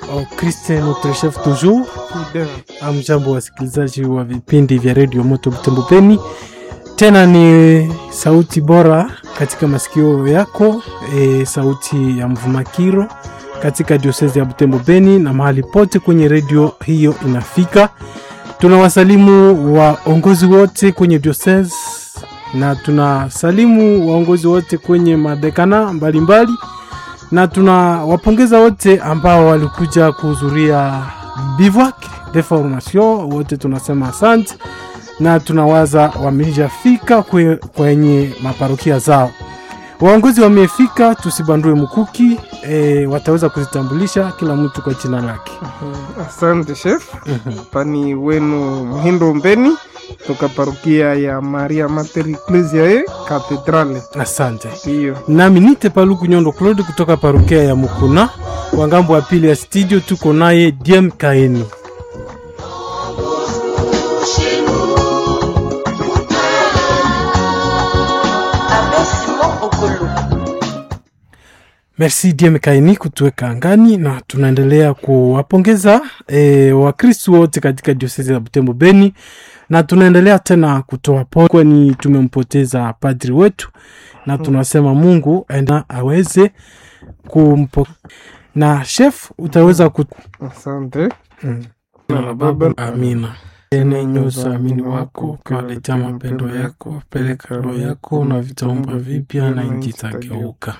au Christ notre chef toujours. Amjambo wasikilizaji wa vipindi vya redio Moto Butembo Beni, tena ni sauti bora katika masikio yako e, sauti ya Mvumakiro katika diosezi ya Butembo Beni na mahali pote kwenye redio hiyo inafika. Tunawasalimu waongozi wote kwenye diosezi na tunasalimu waongozi wote kwenye madekana mbalimbali na tunawapongeza wote ambao walikuja kuhudhuria bivouac de formation, wote tunasema asante, na tunawaza wameshafika kwe, kwenye maparokia zao. Waongozi wamefika, tusibandue mkuki e, wataweza kuzitambulisha kila mtu kwa jina lake. Asante chef. Pani wenu Mhindo Mbeni toka parokia ya Maria Mater Ecclesiae Cathedrale. Asante. Ndiyo. Nami nite Paluku Nyondo Claude kutoka parokia ya Mukuna, kwa ngambo ya pili ya studio tuko naye Diem Kaeni. Merci Diem Kaini kutuweka angani, na tunaendelea kuwapongeza e, Wakristu wote katika diosezi ya Butembo Beni, na tunaendelea tena kutoa pole, kwani tumempoteza padri wetu, na tunasema Mungu aenda aweze kumpo na chef utaweza ku... Asante. Mm. Na la Baba. Amina. Ene nyuso amini wako ukiwaletea mapendo yako, peleka roho yako na vitaumba vipya na nchi itageuka.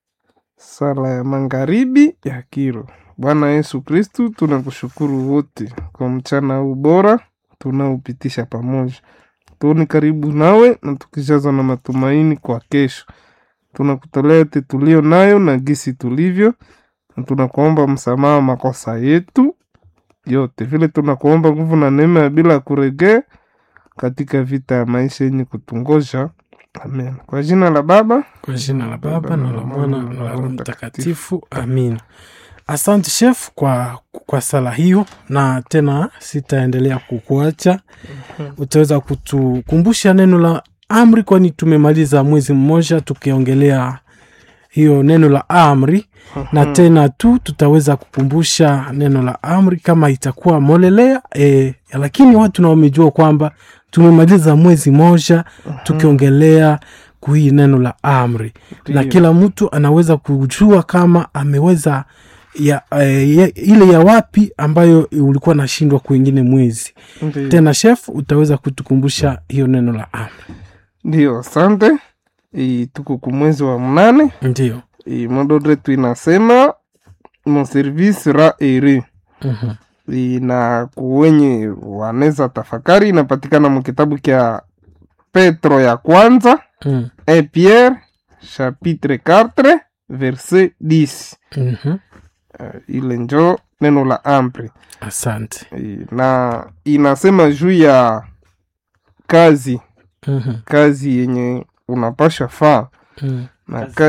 Sala ya magharibi ya Kiro. Bwana Yesu Kristu, tunakushukuru wote kwa mchana huu bora tunaopitisha pamoja. Tuoni karibu nawe na tukijazwa na matumaini kwa kesho. Tunakutolea yote tulio nayo na gisi tulivyo, na tunakuomba msamaha wa makosa yetu yote, vile tunakuomba nguvu na neema ya bila kuregea katika vita ya maisha yenye kutungoja. Amen. Kwa jina la Baba Kwa jina la Baba na la Mwana na la Roho Mtakatifu, amina. Asante chef kwa, kwa sala hiyo, na tena sitaendelea kukuacha. Utaweza kutukumbusha neno la amri, kwani tumemaliza mwezi mmoja tukiongelea hiyo neno la amri, na tena tu tutaweza kukumbusha neno la amri kama itakuwa molelea e, lakini watu na wamejua kwamba tumemaliza mwezi moja tukiongelea kuhii neno la amri na Ndiyo. kila mtu anaweza kujua kama ameweza ya, eh, ya, ile ya wapi ambayo ulikuwa nashindwa kwingine mwezi Ndiyo. tena chef utaweza kutukumbusha hiyo neno la amri Ndiyo, asante. E, tuko kumwezi wa mnane. ndio E, modo letu inasema mon service ra ere Mhm. e, na kuwenye waneza tafakari inapatikana mu kitabu kya Petro ya kwanza Mm. e Pierre chapitre 4 verset 10. Mhm. Uh, ile njo neno la amri asante e, na inasema juu ya kazi Mhm. kazi yenye unapasha faa Mm. na Kazi. kazi